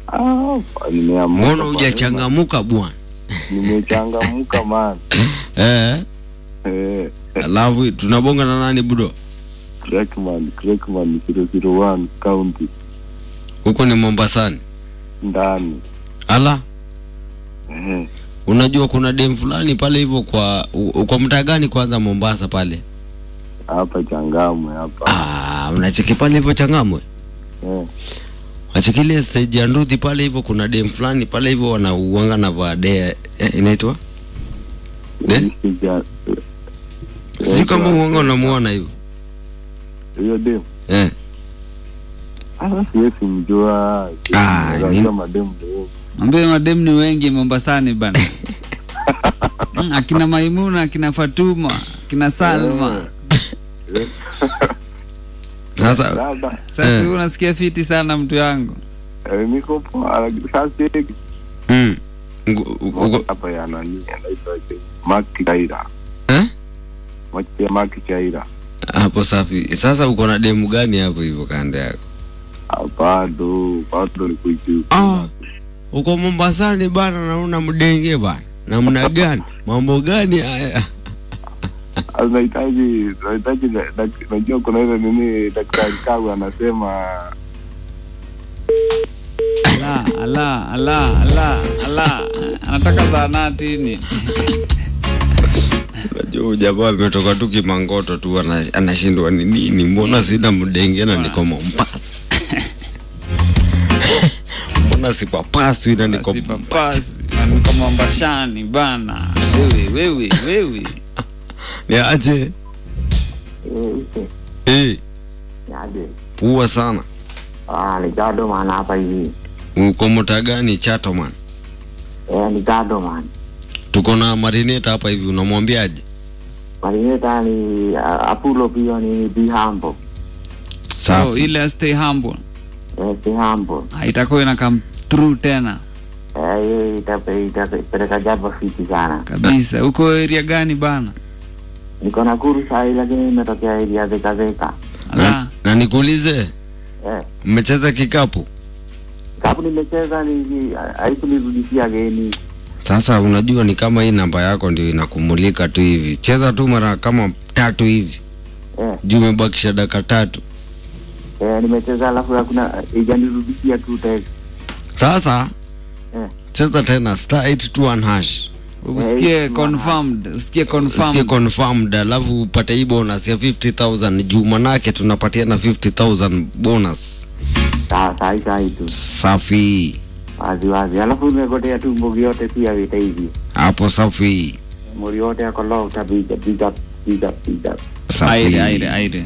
Ah, nimeamka mbona kwa hujachangamuka bwana hema. Nimechangamka man. eh Eh, alafu tunabonga na nani budo Crackman, Crackman 001 county huko ni mombasani ndani. ala Eh, unajua kuna dem fulani pale hivyo kwa u- kwa mtaa gani kwanza mombasa pale hapa Changamwe hapa. ah, unacheki pale hivyo changamwe Eh, wachekilie stage ya nduthi pale hivyo kuna dem fulani pale hivyo wanauanga na vaadea eh, inaitwa De? hii sija- sijui kama uanga unamuona hivyo hiyo dem. eh. Ah, siwezi mjua. Ah, ni- Unajua madem ndio. Mwambie madem ni wengi Mombasani bana. Mm, akina Maimuna, akina Fatuma, akina Salma. sasa Dada, Sasa Eh. wewe unasikia fiti sana mtu yangu. eh, niko poa lakini sasa hivi mm, Uko- uko- uko- hapa ya nani anaitwa Mark Chaira. eh? Mwache Mark Chaira. hapo safi sasa uko na demu gani hapo hivyo kando yako Ah, bado bado ni kuishi. ah, uko mombasani bana nauna mdenge bana namna gani mambo gani haya Nahitaji nahitaji dak- najua kuna ile nini daktari Kagu anasema Ala, ala, ala, ala, ala. Anataka zaanati ni. Unajua huyu jamaa ametoka tu kimangoto tu ana- anashindwa ni nini, mbona sina mdenge na niko Mombasa? mbona sipapaswi na niko Basi papasi. Na niko Mombashani bana. Wewe, wewe, wewe. niaje? Eh, Yaje. pua sana. Ah, ni gado man hapa hivi. Uko mtaa gani Chato man? Eh, ni gado man. Tuko na marineta hapa hivi, unamwambiaje? Marineta ni uh, Apollo pia ni be humble. So, Safi. ile stay humble. Eh, be humble. Ah, Itakuwa ina come through tena Eh, hiyo itape- itapeleka jambo fiti sana. kabisa. Uko area gani bana? Niko Nakuru sahi lakini nimetokea area Thika Thika. Na, Ala. na nikuulize, Eh, mmecheza kikapu? sababu nimecheza ni haikunirudishia geni. Sasa unajua ni kama hii namba yako ndio inakumulika tu hivi, cheza tu mara kama tatu hivi, Eh, juu umebakisha dakika tatu. eh, nimecheza alafu hakuna ijanirudishia tu text. Sasa Eh. cheza tena star 821 hash Usikie Eh, confirmed, usikie usikie confirmed. confirmed, alafu upate hii bonus ya 50000 juu manake tunapatia na 50000 bonus. Sawa sahi sahi tu. Safi Wazi wazi. Alafu nimegotea tu mbogi yote pia vita hivi. hapo, safi Muri yote yako low utapiga big up big up big up. Aire, aire, safi. aire.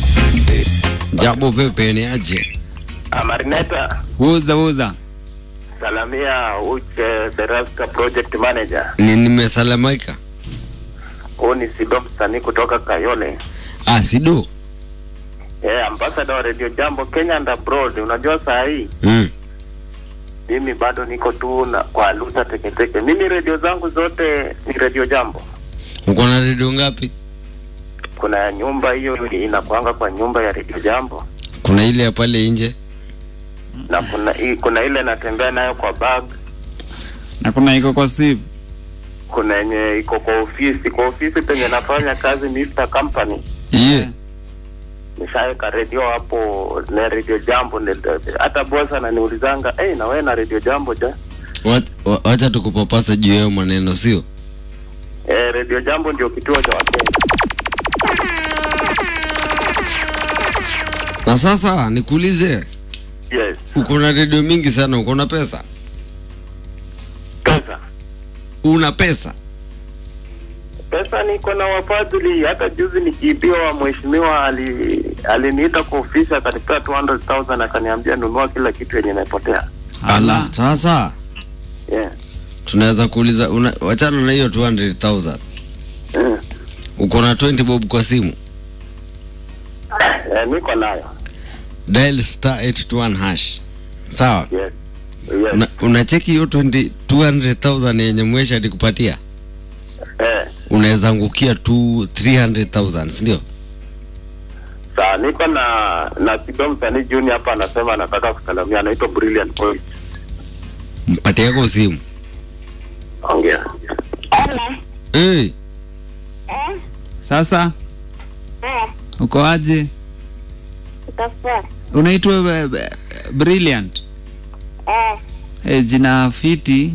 Jambo vipi, ni aje? Marineta, Uza, uza. salamia Uche Beraska project manager. Ni nimesalamika. Huu ni Sido msanii kutoka Kayole. Ah, sido Eh, ambassador wa Radio Jambo Kenya and abroad. Unajua saa hii mm. mimi bado niko tu na kwa luta teketeke. Mimi redio zangu zote ni Radio Jambo. Uko na redio ngapi? Kuna nyumba hiyo inakuanga kwa nyumba ya Radio Jambo Kuna ile ya pale nje na kuna hii- kuna ile natembea nayo kwa bag, Na kuna iko kwa sip. kuna yenye iko kwa ofisi. Kwa ofisi penye nafanya kazi Mr Company iye nishaweka redio hapo na redio jambo ni- hata boss ananiulizanga hey, na wewe na redio jambo ja Wa- wa- wacha tukupapasa juu yao maneno, sio eh, redio jambo ndio kituo cha wakenya na sasa nikuulize, yes uko na redio mingi sana, uko na pesa? pesa Una pesa? pesa niko na wafadhili hata juzi nikiibiwa mheshimiwa ali aliniita kwa ofisi akanipea 200,000 akaniambia nunua kila kitu yenye imepotea Ala, sasa yeah. tunaweza kuuliza, una- wachana na hiyo 200,000 mm. uko na 20 bob kwa simu, eh, niko nayo dial star 821 hash, sawa? yes yes Una, unacheki hiyo 20 200,000 yenye mwesha alikupatia, eh unaweza angukia tu 300,000 si ndio? saa niko na na Sido msanii Junior hapa anasema anataka kusalamia anaitwa Brilliant Boy mpate yako simu ongea hey, Sasa uko aje? Unaitwa eh, eh, Brilliant. Eh, jina fiti.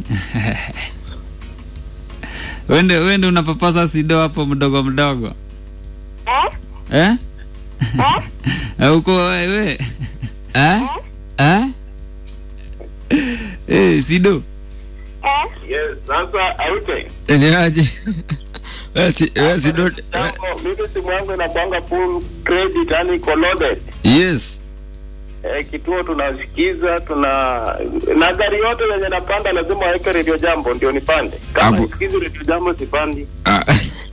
wende wende unapapasa sido hapo mdogo mdogo. Eh? Eh, uko wewe. eh? Eh? Eh, sido. yes sasa aute ni aje Wewe si- wewe si dot- we- Jambo, mimi simu yangu inakwanga full credit yani iko loaded yes eh, kituo tunasikiza tuna na gari yote yenye napanda lazima waweke redio jambo ndio nipande kama Hapo- sikizi redio jambo sipandi Ah.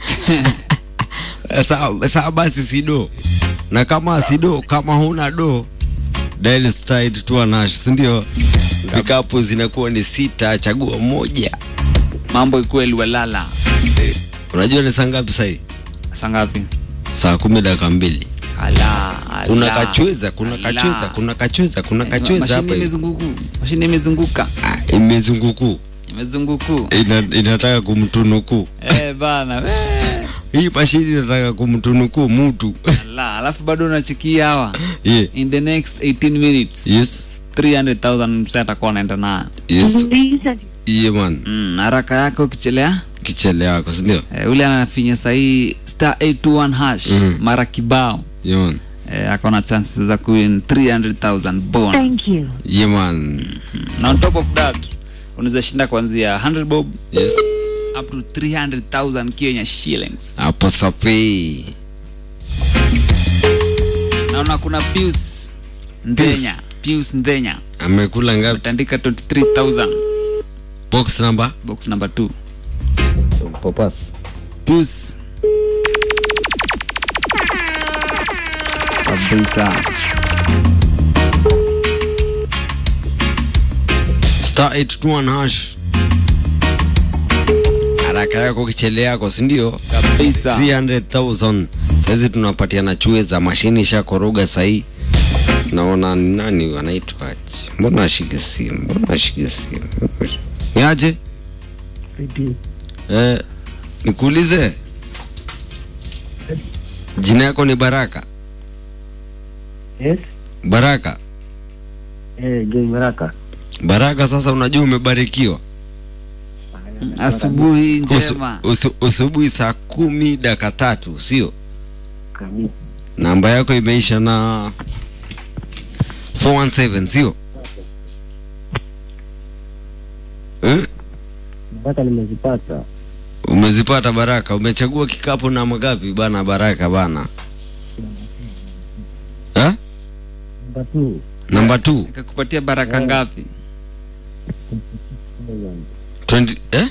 sawa sawa basi sido na kama sido kama huna do dial star 821 hash si ndio vikapu zinakuwa ni sita chagua moja Mambo ikweli walala. unajua ni saa ngapi sahii Saa ngapi? saa kumi dakika mbili Ala. kuna ala. kachweza kuna Ala. kachweza kuna kachweza kuna kachweza Mashine hapa hivi. imezunguku. Mashine imezunguka. Ah, imezunguku Imezunguku. Ina, inataka kumtunuku Eh bana. Eh. hii mashini inataka kumtunuku mutu Ala, alafu bado unachikia hawa. yeah. In the next 18 minutes. yes 300,000 msee atakuwa anaenda nayo. yes yeah, man Mm, haraka yake ukichelea kichele yako sindio eh, ule anafinya sahii star 821 hash Mm. mara kibao yeah, man eh, akona chances za kuwin 300,000 bonus. Thank you. yeah, man Na on top of that unaweza shinda kuanzia 100 bob yes up to 300,000 Kenya shillings. hapo sapi Naona kuna Pius Ndenya, Pius Ndenya amekula ngapi utandika 23,000 box number box number 2. popas Pius kabisa. star 821 hash haraka yako kichele yako sindio Kabisa. 300000 saizi tunapatiana chue za mashini ishakoroga sahii naona ni nani wanaitwaje mbona ashike simu mbona ashike simu niaje eh, nikuulize jina yako ni baraka Yes. baraka Eh, John Baraka. baraka sasa unajua umebarikiwa Asubuhi Usu- njema. usu- usubuhi saa kumi dakika tatu sio Kabisa. namba yako imeisha na 417 sio eh? Mpaka nimezipata. umezipata baraka umechagua kikapu na magapi bana baraka bana eh? Namba two. namba 2 Nikakupatia baraka ngapi? 20 eh?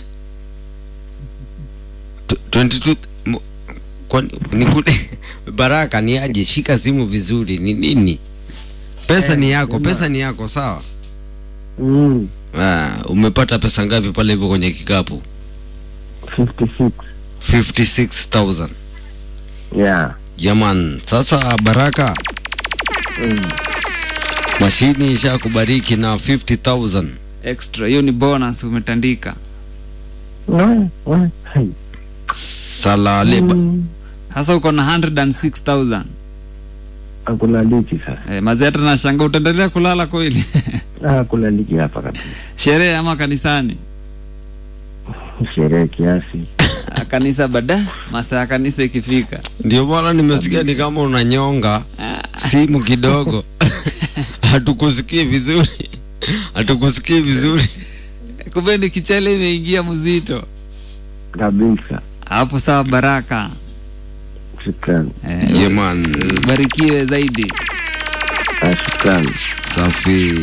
Tw- 22 mo- kwani nikule baraka ni aje shika simu vizuri ni nini pesa ni yako pesa ni yako sawa Mm. ah, umepata pesa ngapi pale hivyo kwenye kikapu 56. 56000 Yeah. jaman sasa baraka Mm. mashini isha kubariki na 50000 Extra. Hiyo ni bonus umetandika. No, no. Hai. salale ba- Mm. Sasa uko na 106,000. Hakuna liki sasa. Eh, mazee hata nashanga utaendelea kulala kweli. Ah, Hakuna liki hapa kabisa. Sherehe ama kanisani? Sherehe kiasi. Ah, Kanisa baada masaa ya kanisa ikifika. ndio maana nimesikia ni kama unanyonga simu kidogo hatukusikii vizuri hatukusikii vizuri Kumbe ni kichele imeingia mzito. Kabisa. Hapo sawa baraka. Shukrani. Eh, yeah, man barikiwe zaidi. Ah, Shukrani. safi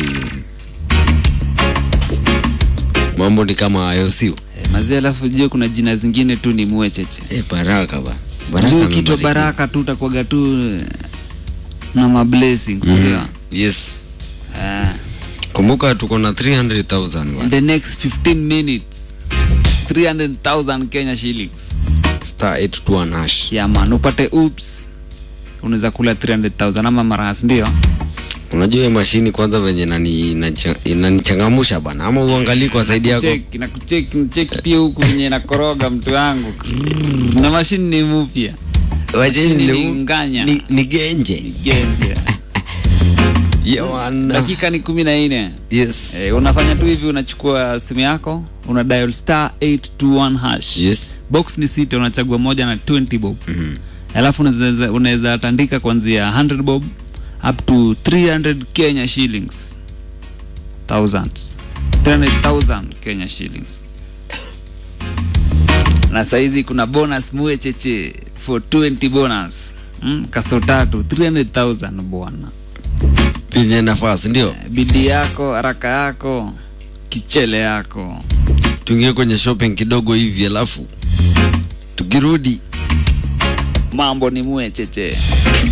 mambo ni kama hayo sio Eh, mazee alafu jue kuna jina zingine tu ni mwecheche. eh, baraka ba baraka Ndio kitwa amebarikiwa. baraka tu utakuwaga tu eh, na mablessings ndio. mm. yes Eh, kumbuka tuko na 300000 in bwana. the next 15 minutes 300,000 Kenya shillings. star 821 hash Yeah man, upate oops unaweza kula 300,000 ama marahas ndio. unajua hiyo mashini kwanza venye inani- inacha- inanichangamusha bana ama uangalii kwa saidi yako Cheki na kucheki cheki pia huku venye nakoroga mtu wangu na mashini ni mpya Mashini ni ni- nganya. ni- ni genje genje yawana dakika ni kumi na nne yes Eh, unafanya tu hivi unachukua simu yako una dial star 821 hash yes box ni sita unachagua moja na 20 bob mm-hmm. alafu unaweza- unaweza tandika kuanzia 100 bob up to 300 kenya shillings thousands 300000 kenya shillings na saizi kuna bonus muecheche for 20 bonus mm, kaso tatu 300000 bwana penye nafasi ndio bidii yako haraka yako kichele yako tuingie kwenye shopping kidogo hivi alafu tukirudi mambo ni mwecheche